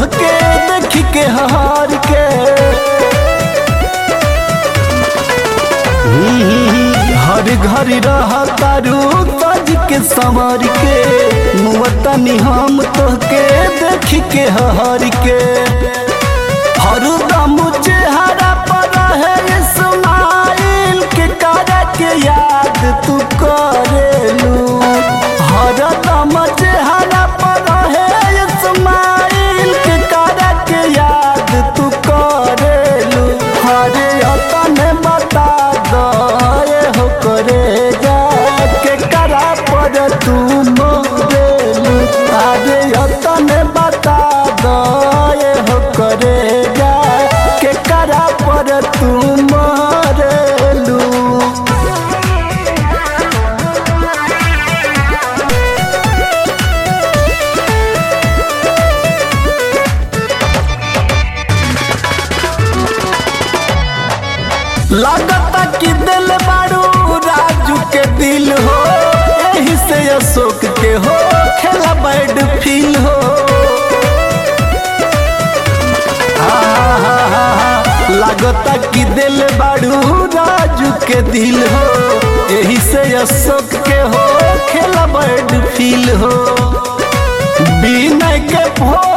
तोहके देख के हार के हर घर रह तारू तज के संवर के मुवतनी हम तोहके देख के हार के हरदम चेहरा पर रहे इस्माइल के cara के याद तू करेलू हरदम चेहरा पर रहे इस्माइल के cara के याद तू करेलू हरे अतन बता दे हो करे जा के करा पर तू मोरेलू अरे अतन बता दे हो करे जा के करा पर तू मरेलू लागता कि दिल बारू राजू के दिल हो यही से अशोक के हो खेला बैड फील हो लागता कि दिल बारू राजू के दिल हो यही से अशोक के हो खेला बैड फील हो बिना के भो